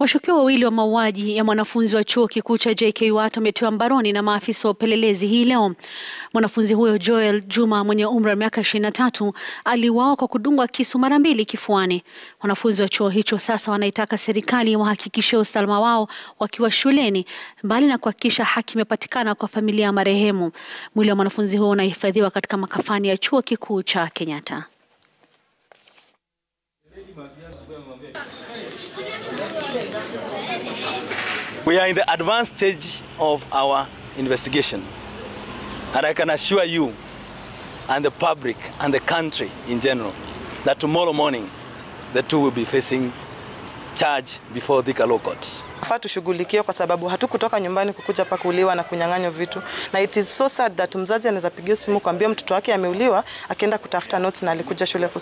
Washukiwa wawili wa mauaji ya mwanafunzi wa chuo kikuu cha JKUAT wametiwa mbaroni na maafisa wa upelelezi hii leo. Mwanafunzi huyo Joel Juma mwenye umri wa miaka 23 aliuawa kwa kudungwa kisu mara mbili kifuani. Wanafunzi wa chuo hicho sasa wanaitaka serikali wahakikishe usalama wao wakiwa shuleni, mbali na kuhakikisha haki imepatikana kwa familia ya marehemu. Mwili wa mwanafunzi huyo unahifadhiwa katika makafani ya chuo kikuu cha Kenyatta. We are in the advanced stage of our investigation. And I can assure you and the public and the country in general that tomorrow morning the two will be facing charge before Thika Law Court. Faa tushughulikie kwa sababu hatukutoka nyumbani kukuja pa kuuliwa na kunyang'anywa vitu, na it is so sad that mzazi anaweza pigia simu kuambia mtoto wake ameuliwa, akienda kutafuta notes na alikuja shule